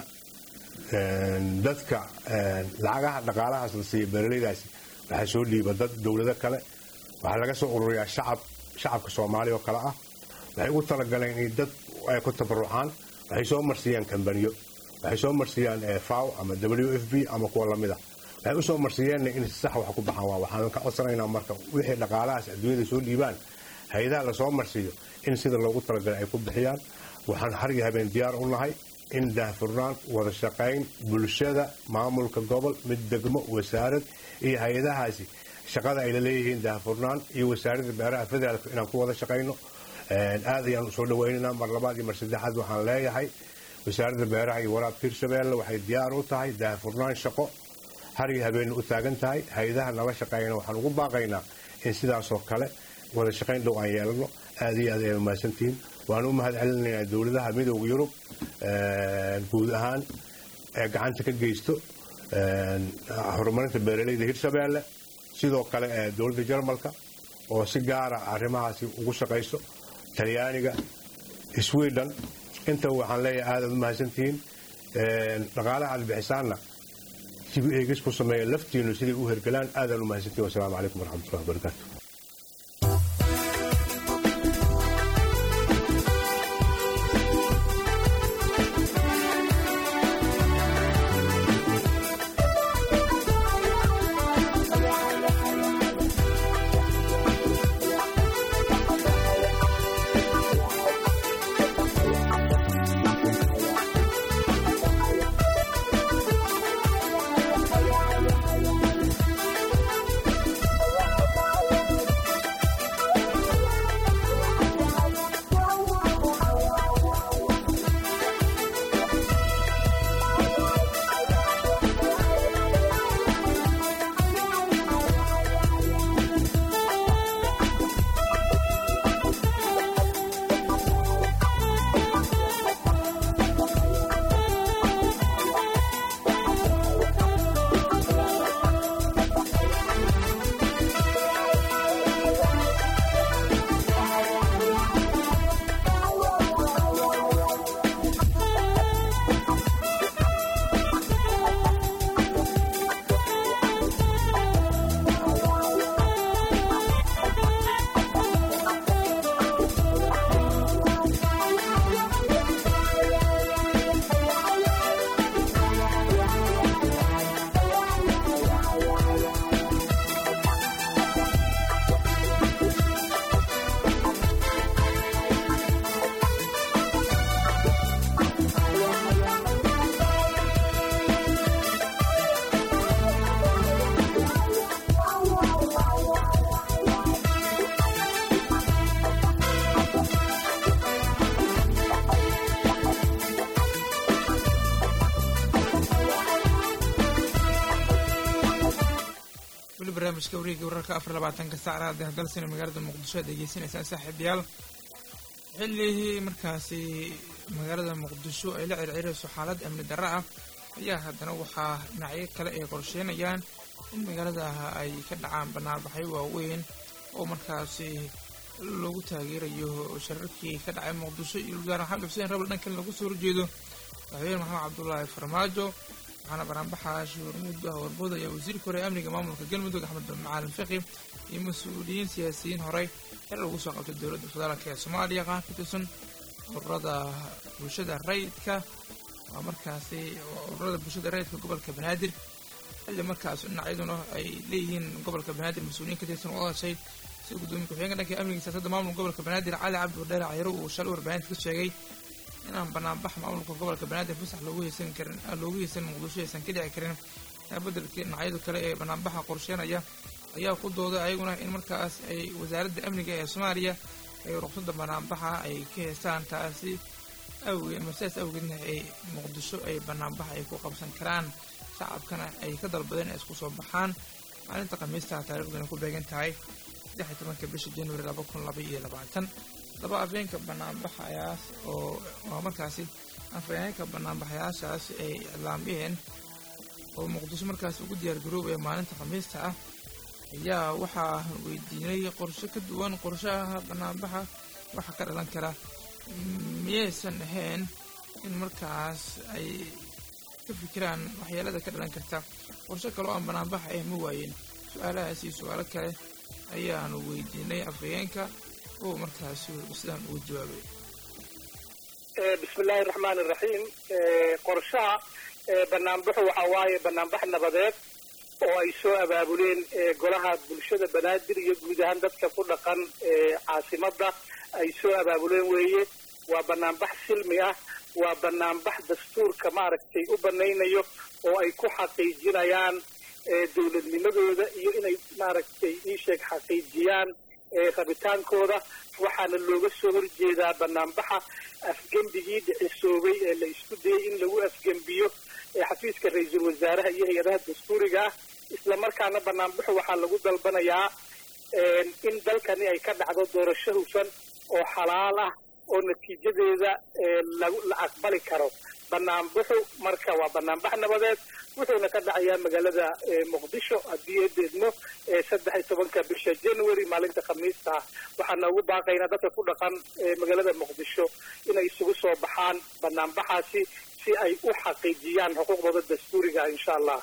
J: dadka lacagaha dhaqaalahaas la siiya beeralaydaasi waxaa soo dhiiba dad dowlado kale waxaa laga soo ururiyaa shacab shacabka soomaaliya oo kale ah waxay ugu talagaleen in dad ay ku tabarucaan waxay soo marsiiyaan kambaniyo waxay soo marsiiyaan faw ama w f b ama kuwa lamida waxay usoo marsiiyeenna in si sax wax ku baxaan waa waxaan ka codsanaynaa marka wixii dhaqaalahaas adduunyada soo dhiibaan hay-adaha lasoo marsiiyo in sida loogu talagalay ay ku bixiyaan waxaan har iyo habeen diyaar u nahay in daahfurnaan wada shaqayn bulshada maamulka gobol mid degmo wasaarad iyo hay-adahaasi shaqada ay la leeyihiin daahfurnaan iyo wasaaradda beeraha federaalka inaan ku wada shaqayno aad ayaan usoo dhawaynaynaa mar labaad iyo mar saddexaad waxaan leeyahay wasaaradda beeraha iyo waraabka hirshabeelle waxay diyaar u tahay daahfurnaan shaqo har iyo habeenna u taagan tahay hay-adaha nala shaqeeyana waxaan ugu baaqaynaa in sidaasoo kale wada shaqayn dhow aan yeelano aad iyo aad ay mahadsantihiin waan u mahad celinaynaa dowladaha midooda yurub guud ahaan ee gacanta ka geysto horumarinta beeralayda hirshabeelle sidoo kale ee dowladda jarmalka oo si gaara arrimahaasi ugu shaqayso talyaaniga sweden intaba waxaan leeyahay aadaad u mahadsantihiin dhaqaalaha aad bixisaanna dib eegis ku sameeya laftiinu siday u hergelaan aadaan u mahadsantihin wasalaamu calaykum waraxmatullahi wabarakaatu
A: weli barnaamijka wareegga wararka afar labaatanka saacada dalsina magaalada muqdisho aad degeysanaysaan saaxiibayaal xilligii markaasi magaalada muqdisho ay la circirayso xaalad amni darro ah ayaa haddana waxaa dhinacyo kale ay qorsheynayaan in magaalada ay ka dhacaan banaanbaxyo waaweyn oo markaasi loogu taageerayo shararkii ka dhacay muqdisho iyo wasaare maxamed xuseen rabal dhankan lagu soo horjeedo madaxweyne maxamed cabdulaahi farmaajo waxaana banaanbaxa shuurmuud ah warbood ayaa wasiirka hore amniga maamulka galmudug axmed macalin fiqi iyo mas-uuliyiin siyaasiyiin horey xer lagu soo qabtay dowladda federaalk ee soomaaliya qaar ka tirsan ururada bulshada rayidka waa markaasi ururada bulshada rayidka gobolka banaadir xilli markaas dhinacyaduna ay leeyihiin gobolka banaadir mas-uuliyiin ka tirsan oo hadashay sida gudoomiye ku-xigeenka dhanka amniga siyaasadda maamulka gobolka banaadir cali cabdi wardheere cayro uu shalay warbaahinta ka sheegay inaan banaanbax maamulka gobolka banaadir fasax loogu heysan karin loogu heysan muqdisho aysan ka dhici karin bedelkii dhinacyadu kale ee banaanbaxa qorsheynaya ayaa ku dooday ayaguna in markaas ay wasaaradda amniga ee soomaaliya ay ruqsadda banaanbaxa ay ka heystaan taasi awgeed ama sidaas awgeedna ay muqdisho ay banaanbax ay ku qabsan karaan shacabkana ay ka dalbadeen ay isku soo baxaan maalinta khamiista taariikhduna ku beegan tahay saddex iyo tobanka bisha januari laba kun laba iyo labaatan laba afeenka banaanbaxayaas oo waa markaasi afhayeenka banaanbaxayaashaas ay iclaamiyeen oo muqdisho markaas ugu diyaar garoobaya maalinta khamiista ah ayaa waxaa weydiinay qorshe ka duwan qorshaha banaanbaxa waxa ka dhalan kara miyaysan ahayn in markaas ay ka fikiraan waxyeelada ka dhalan karta qorshe kale oo aan banaanbaxa ah ma waayen su-aalahaas iyo su-aalo kale ayaanu weydiinay afhayeenka oo markaas sidaan ugu jawaabay
D: bismi illaahi raxmaan iraxiim qorshaha banaanbaxu waxaa waaye banaanbax nabadeed oo ay soo abaabuleen golaha bulshada banaadir iyo guud ahaan dadka ku dhaqan caasimadda ay soo abaabuleen weeye waa banaanbax silmi ah waa banaanbax dastuurka maaragtay u banaynayo oo ay ku xaqiijinayaan dowladnimadooda iyo inay maaragtay iisheeg xaqiijiyaan rabitaankooda waxaana looga soo horjeedaa banaanbaxa afgembigii dhicisoobay ee la isku dayay in lagu afgembiyo xafiiska ra-iisul wasaaraha iyo hay-adaha dastuuriga ah islamarkaana banaanbaxu waxaa lagu dalbanayaa in dalkani ay ka dhacdo doorasho hufan oo xalaal ah oo natiijadeeda la aqbali karo banaanbaxu marka waa banaanbax nabadeed wuxuuna ka dhacayaa magaalada muqdisho haddii ee deedmo saddex iyo tobanka bisha january maalinta khamiista ah waxaana ugu baaqaynaa dadka ku dhaqan magaalada muqdisho inay isugu soo baxaan banaanbaxaasi si ay u xaqiijiyaan xuquuqdooda dastuuriga insha allah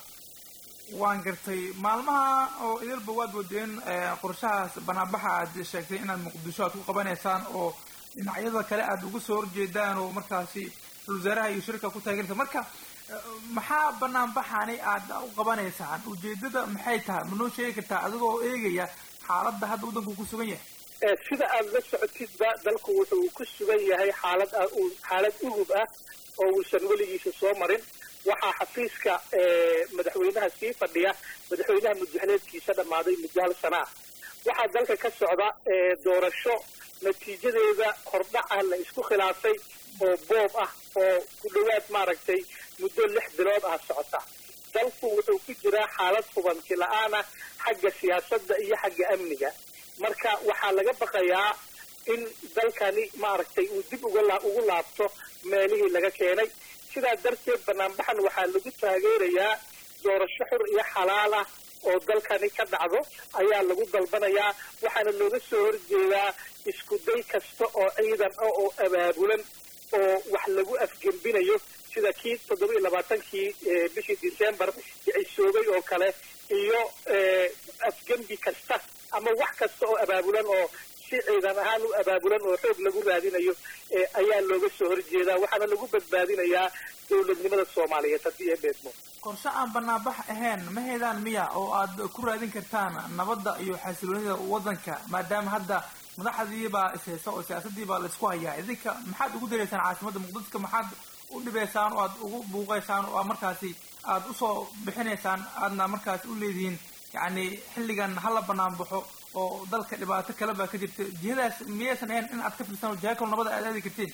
A: waan gartay maalmaha oo idilba waad wadeen qorshahaas banaanbaxa aad sheegtay inaad muqdisho aad ku qabanaysaan oo dhinacyada kale aad uga soo horjeedaan oo markaasi wasaaraha iyo shirka ku taageerta marka maxaa banaanbaxani aad u qabanaysaan ujeedada maxay tahay ma noo sheegi kartaa adigoo eegaya xaaladda hadda waddanku ku sugan yahay
D: sida aad la socotidba dalku wuxuu ku sugan yahay xaalad xaalad uhub ah oo uusan weligiisa soo marin waxaa xafiiska madaxweynaha sii fadhiya madaxweynaha muddaxleedkiisa dhammaaday muddo hal sana ah waxaa dalka ka socda doorasho natiijadeeda hordhac ah la isku khilaafay oo boob ah oo ku dhowaad maaragtay muddo lix bilood ah socota dalku wuxuu ku jiraa xaalad hubanti la-aan ah xagga siyaasadda iyo xagga amniga marka waxaa laga baqayaa in dalkani maaragtay uu dib uga ugu laabto meelihii laga keenay sidaa darteed banaanbaxan waxaa lagu taageerayaa doorasho xur iyo xalaal ah oo dalkani ka dhacdo ayaa lagu dalbanayaa waxaana looga soo horjeedaa isku day kasta oo ciidan ah oo abaabulan oo wax lagu afgembinayo sida kii toddoba iyo labaatankii bishii december dhicisoobay oo kale iyo afgembi kasta ama wax kasta oo abaabulan oo si ciidan ahaan u abaabulan oo xoog lagu raadinayo ayaa looga soo horjeedaa waxaana lagu badbaadinayaa dowladnimada soomaaliyeed haddii ee beedmo
A: qorshe aan banaanbax ahayn ma heedaan miya oo aad ku raadin kartaan nabadda iyo xasiloonida waddanka maadaama hadda madaxdii baa ishaysa oo siyaasadii baa laysku hayaa idinka maxaad ugu dareysaan caasimadda muqdisho maxaad u dhibaysaan oo aad ugu buuqaysaan oo markaasi aad usoo bixinaysaan aadna markaasi u leedihiin yacni xilligan hala banaan baxo oo dalka dhibaato kale baa ka jirta jihadaas miyaysan ahayn in aad ka firsaan oo jiha kalo nabada aad aadi kartiin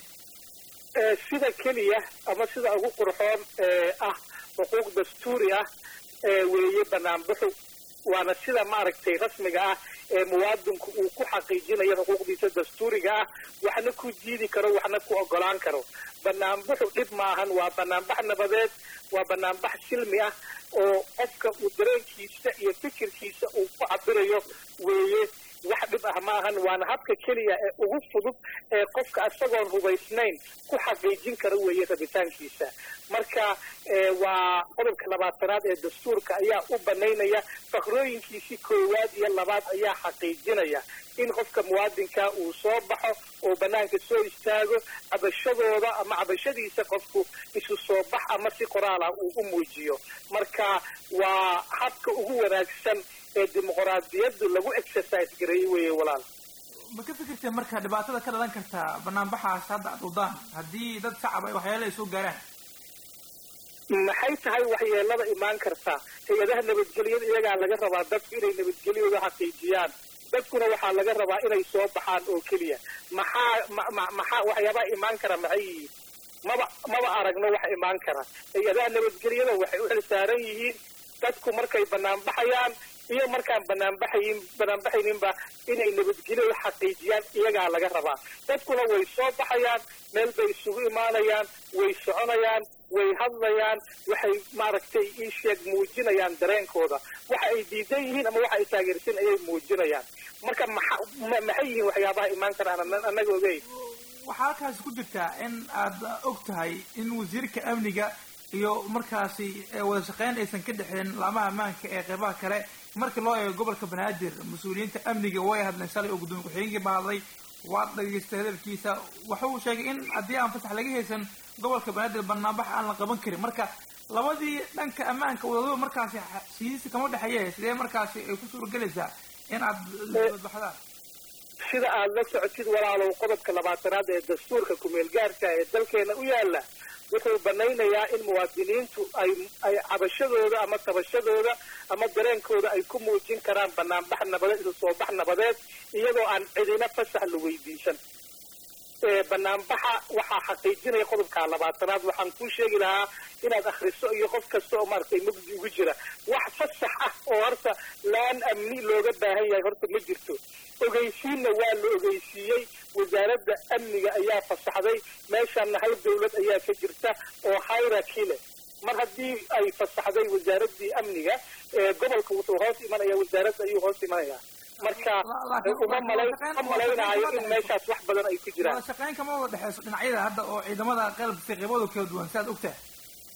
D: sida keliya ama sida ugu qurxoon ah xuquuq dastuuri ah weeye banaanbaxu waana sida maaragtay rasmiga ah ee muwaadinku uu ku xaqiijinayo xuquuqdiisa dastuuriga ah waxna ku diidi karo waxna ku ogolaan karo banaanbaxu dhib maahan waa banaanbax nabadeed waa banaanbax silmi ah oo qofka uu dareenkiisa iyo fikirkiisa uu ku cabirayo weeye wax dhib ah maahan waana habka keliya ee ugu fudud ee qofka isagoon hubaysnayn ku xaqiijin kara weeye rabitaankiisa marka waa qodobka labaatanaad ee dastuurka ayaa u banaynaya fakrooyinkiisii koowaad iyo labaad ayaa xaqiijinaya in qofka muwaadinka uu soo baxo oo banaanka soo istaago cabashadooda ama cabashadiisa qofku isu soo bax ama si qoraala uu u muujiyo marka waa habka ugu wanaagsan ee dimuqraadiyaddu lagu exercise gareeyey weeye walaal
A: ma ka fikirtay marka dhibaatada ka dhalan karta banaanbaxaas hadda ad wadaan haddii dad shacab ay waxyaala ay soo gaaraan
D: maxay tahay waxyeelada imaan karta hay-adaha nabadgelyada iyagaa laga rabaa dadku inay nabadgelyooda xaqiijiyaan dadkuna waxaa laga rabaa inay soo baxaan oo keliya maxaa maxaa waxyaabaha imaan kara maxay yihiin maba maba aragno wax imaan kara hay-adaha nabadgelyada waxay u xilsaaran yihiin dadku markay banaanbaxayaan iyo markaan banaanbaxayin banaanbaxayninba inay nabadgelyada xaqiijiyaan iyagaa laga rabaa dadkuna way soo baxayaan meel bay isugu imaanayaan way soconayaan way hadlayaan waxay maaragtay ii sheeg muujinayaan dareenkooda waxa ay diidan yihiin ama waxa ay taageersan ayay muujinayaan marka maxa maxay yihiin waxyaabaha imaan karaan annaga ogeyn
A: waxaa halkaasi ku jirtaa in aad og tahay in wasiirka amniga iyo markaasi wada shaqeyn aysan ka dhexeen laamaha ammaanka ee qeybaha kale markii loo eego gobolka banaadir mas-uuliyiinta amniga way hadleen shalay oo gudoomiye ku-xigeenkii ba hadlay waad dhageystay hadalkiisa waxa uu sheegay in haddii aan fasax laga haysan gobolka banaadir banaanbax aan la qaban karin marka labadii dhanka ammaanka wadadaba markaasi sidiisi kama dhexeeye sidee markaasi ay ku suuragelaysaa in aad badbaxdaan
D: sida aad la socotid walaalow qodobka labaatanaad ee dastuurka kumeel gaarka ee dalkeena u yaala wuxuu banaynayaa in muwaadiniintu ay ay cabashadooda ama tabashadooda ama dareenkooda ay ku muujin karaan banaanbax nabadeed isu soo bax nabadeed iyadoo aan cidina fasax la weydiisan banaanbaxa waxaa xaqiijinaya qodobka labaatanaad waxaan kuu sheegi lahaa inaad akhriso iyo qof kasta oo maaragtay mugdi ugu jira wax fasax ah oo horta laan amni looga baahan yahay horta ma jirto ogeysiinna waa la ogeysiiyey wasaaradda amniga ayaa fasaxday meeshaana hal dawlad ayaa ka jirta oo hierarchy leh mar haddii ay fasaxday wasaaraddii amniga gobolka wuxuu hoos imanaya wasaaradda ayuu hoos imanaya marka uma malay ma malaynaayo in meeshaas wax badan ay ku jiraan
A: wada shaqeyn kama wada dhexeyso dhinacyada hadda oo ciidamada qalabka qeybadooda kala duwan si aad og tahay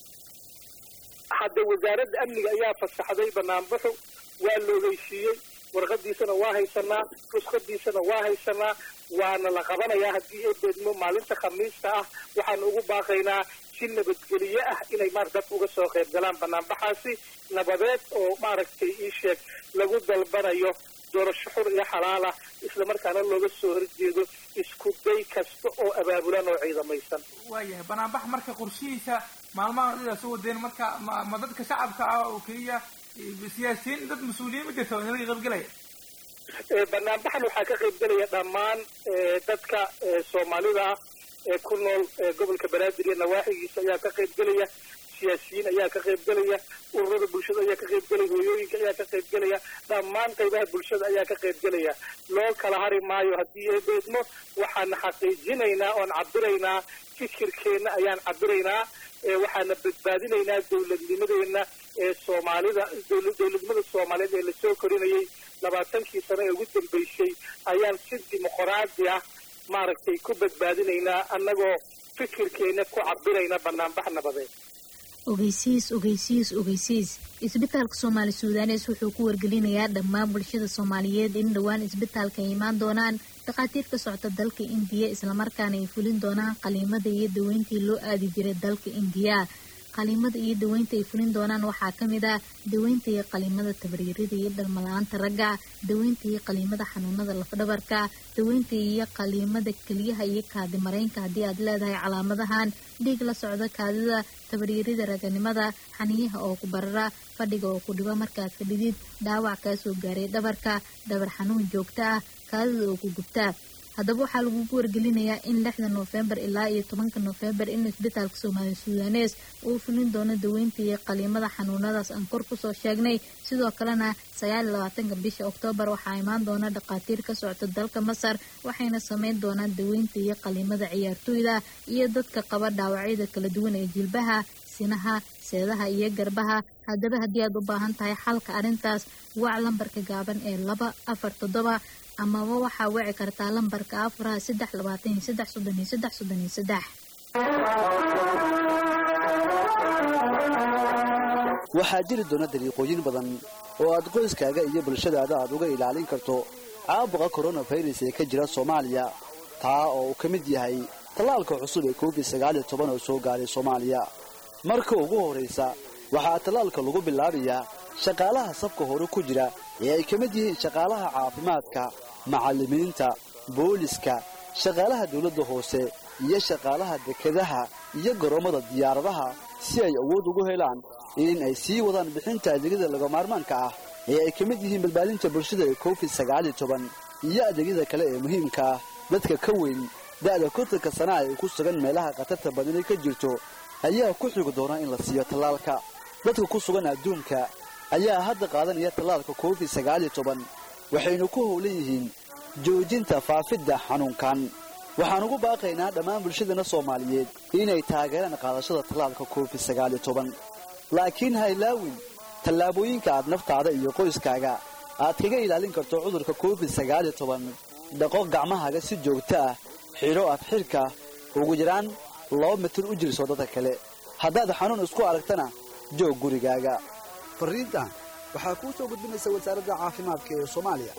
D: hadda wasaaradda amniga ayaa fasaxday banaanbaxu waa la ogeysiiyey warqadiisana waa haysanaa ruskadiisana waa haysanaa waana la qabanayaa haddii ay beedmo maalinta khamiista ah waxaan ugu baaqaynaa si nabadgeliye ah inay maar dadka uga soo qayb galaan banaanbaxaasi nabadeed oo maaragtay ii sheeg lagu dalbanayo doorasho xur iyo xalaala islamarkaana looga soo horjeedo isku day kasta oo abaabulan oo ciidamaysan
A: waayahay banaanbax marka qorshihiisa maalmaha idaa soo wadeen marka ma ma dadka shacabka ah oo keliya siyaasiyiin dad mas-uuliyiin ma jirta oo inala qaybgelaya
D: banaanbaxan waxaa ka qaybgelaya dhammaan dadka soomaalida ah ee ku nool gobolka banaadir iyo nawaaxigiisa ayaa ka qaybgelaya siyaasiyiin ayaa ka qaybgelaya ururada bulshada ayaa ka qaybgelaya hooyooyinka ayaa ka qaybgelaya dhammaan qaybaha bulshada ayaa ka qaybgelaya loo kala hari maayo haddii ay beedmo waxaan xaqiijinaynaa oon cabiraynaa fikirkeenna ayaan cabiraynaa waxaana badbaadinaynaa dowladnimadeena ee soomaalida dowladnimada soomaaliyeed ee lasoo korinayay labaatankii sano ee ugu dambeysay ayaan si dimuqraadi ah maaragtay ku badbaadinaynaa annagoo fikirkeena ku cabirayna banaanbax nabadeed
K: ogeysiis ogeysiis ogeysiis isbitaalka soomaali suudanes wuxuu ku wargelinayaa dhammaan bulshada soomaaliyeed in dhowaan isbitaalka ay imaan doonaan dhakhaatiir ka socota dalka indiya islamarkaana ay fulin doonaan qaliimada iyo daweyntii loo aadi jiray dalka indiya qaliimada iyo daweynta ay fulin doonaan waxaa ka mid ah daweynta iyo qaliimada tabaryarida iyo dhalmala-aanta ragga daweynta iyo qaliimada xanuunada lafdhabarka daweynta iyo qaliimada keliyaha iyo kaadi mareynka haddii aad leedahay calaamadahan dhiig la socda kaadida tabaryarida raganimada xaniyaha oo ku barara fadhiga oo ku dhibo markaad fadhidid dhaawac kaa soo gaaray dhabarka dhabar xanuun joogto ah kaadida oo ku gubta haddaba waxaa lagugu wargelinayaa in lixda noofembar ilaa iyo tobanka noofembar in isbitaalka soomaali sudanes uu fulin doono daweynta iyo qaliimada xanuunadaas aan kor kusoo sheegnay sidoo kalena sagaal iyo labaatanka bisha oktoobar waxaa imaan doona dhakhaatiir ka socota dalka masar waxayna sameyn doonaan daweynta iyo qaliimada ciyaartooyda iyo dadka qaba dhaawacyada kala duwan ee jilbaha sinaha seedaha iyo garbaha haddaba haddii aad u baahan tahay xalka arrintaas wac lambarka gaaban ee laba afar toddoba amaba waxaa wici kartaa lambarka afaraha saddex labaatan iyo saddex soddon iyo saddex soddon iyo saddex
L: waxaa jiri doona dariiqooyin badan oo aad qoyskaaga iyo bulshadaada aad uga ilaalin karto caabuqa koronafirus ee ka jira soomaaliya taa oo uu ka mid yahay tallaalka cusub ee covid sagaaliyo toban oo soo gaaray soomaaliya marka ugu horraysa waxaa tallaalka lagu bilaabayaa shaqaalaha safka hore ku jira ee ay ka mid yihiin shaqaalaha caafimaadka macallimiinta booliska shaqaalaha dawladda hoose iyo shaqaalaha dekedaha iyo garoommada diyaaradaha si ay awood ugu helaan in ay sii wadaan bixinta adeegyada lagamaarmaanka ah ee ay ka mid yihiin badbaadinta bulshada ee covid sagaaliyo toban iyo adeegyada kale ee muhiimka ah dadka ka weyn da'da kontanka sana'a ee ku sugan meelaha khatarta badani ka jirto ayaa ku xigi doona in la siiyo tallaalka dadka ku sugan adduunka ayaa hadda qaadanaya tallaalka covid sagaaliyo toban waxaynu ku howlan yihiin joojinta faafidda xanuunkan waxaan ugu baaqaynaa dhammaan bulshadana soomaaliyeed inay taageeraan qaadashada tallaalka covid sagaaliyo toban laakiin ha ilaawin tallaabooyinka aad naftaada iyo qoyskaaga aad kaga ilaalin karto cudurka covid sagaaliyo toban dhaqo gacmahaaga si joogto ah xidho ad xidhka ugu yaraan laba mitir u jirso dadka kale haddaad xanuun isku aragtana joog gurigaaga fariintan waxaa kuu soo gudbinaysa wasaaradda caafimaadka ee soomaaliya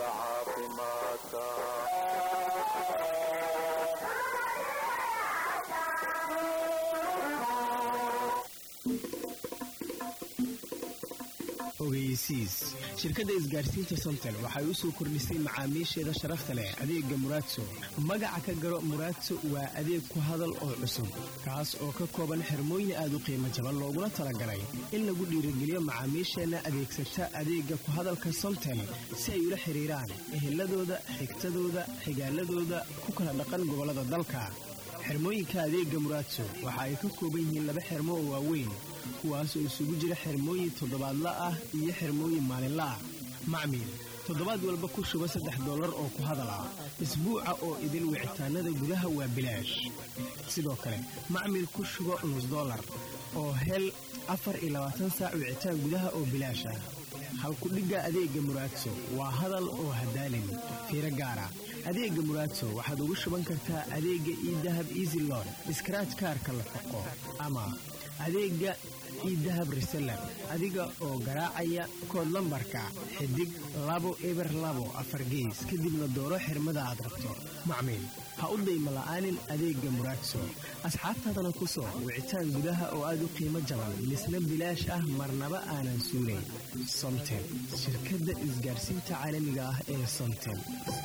M: ogeysiis shirkadda isgaarsiinta somtel waxay u soo kordhisay macaamiisheeda sharafta leh adeegga muraadso magaca ka garo muraadso waa adeeg ku hadal oo cusub kaas oo ka kooban xirmooyin aad u qiimo jaban looguna talagalay in lagu dhiirigeliyo macaamiisheenna adeegsata adeegga ku hadalka somtel si ay ula xidhiiraan eheladooda xigtadooda xigaaladooda ku kala dhaqan gobollada dalka xirmooyinka adeegga muraadso waxa ay ka kooban yihiin laba xirmo oo waaweyn kuwaasoo isugu jira xirmooyin toddobaadla ah iyo xirmooyin maalinla ah macmiil toddobaad walba ku shuba saddex dollar oo ku hadal ah isbuuca oo idin wicitaanada gudaha waa bilaash sidoo kale macmiil ku shubo nus dollar oo hel afar iyo labaatan saac wicitaan gudaha oo bilaash ah halkudhigga adeegga muraadso waa hadal oo hadaalin fiiro gaara adeegga muraadso waxaad ugu shuban kartaa adeegga iidahab easy lon iskaraaj kaarka la xoqo ama adeegga iidahab reseller adiga oo garaacaya kood lambarka xidig labo eber labo afar gees kadibna dooro xirmada aad rabto macmiil ha u dayma la'aanin adeegga muraadso asxaabtaadana ku soo wicitaan gudaha oo aad u qiimo jaban misna bilaash ah marnaba aanan suulayn somtel shirkadda isgaarsiinta caalamiga ah ee somtel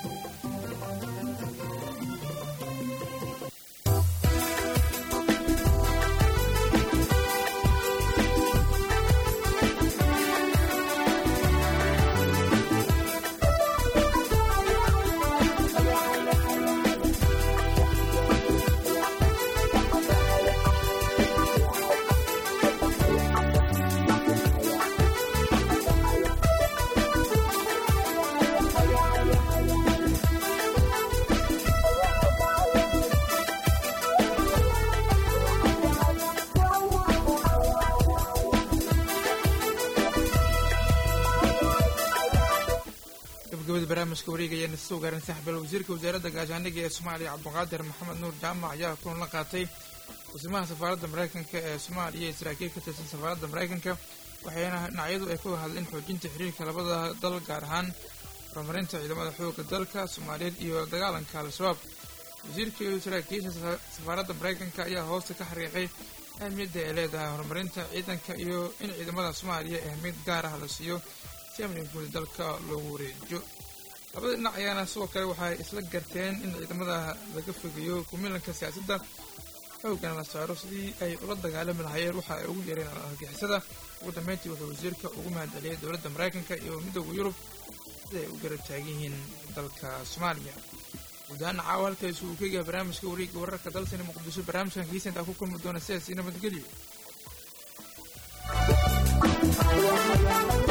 A: gabagabada barnaamijka wareegayana soo gaaran saxbal wasiirka wasaaradda gaashaandhigga ee soomaaliya cabdiqaadir maxamed nuur jaamac ayaa kulan la qaatay wasimaha safaaradda maraykanka ee soomaaliya iyo saraakiil ka tirsan safaaradda maraykanka waxayna dhinacyadu ay ka hadleen xoojinta xiriirka labada dal gaar ahaan horumarinta ciidamada xoogga dalka soomaaliyeed iyo dagaalanka al-shabaab wasiirka iyo saraakiisha safaaradda maraykanka ayaa hoosta ka xariiqay ahmiyadda ay leedahay horumarinta ciidanka iyo in ciidamada soomaaliya ahmiyad gaar ah la siiyo si amniga guud dalka loogu wareejiyo labada dhinac ayaana sidoo kale waxay isla garteen in ciidamada laga fogeeyo kumilanka siyaasadda xoogana la saaro sidii ay ula dagaalami lahaayeen waxa ay ugu yareen argixisada ugu dambeyntii wuxuu wasiirka ugu mahadceliyay dowladda maraykanka iyo midooda yurub sida ay u garab taagan yihiin dalka soomaaliya guud ahaan caawa halkaasi uu ka yahay barnaamijka wareegga wararka dalsani muqdisho barnaamijkan kiisa intaa ku kulmi doona sidaas iyo nabadgelyo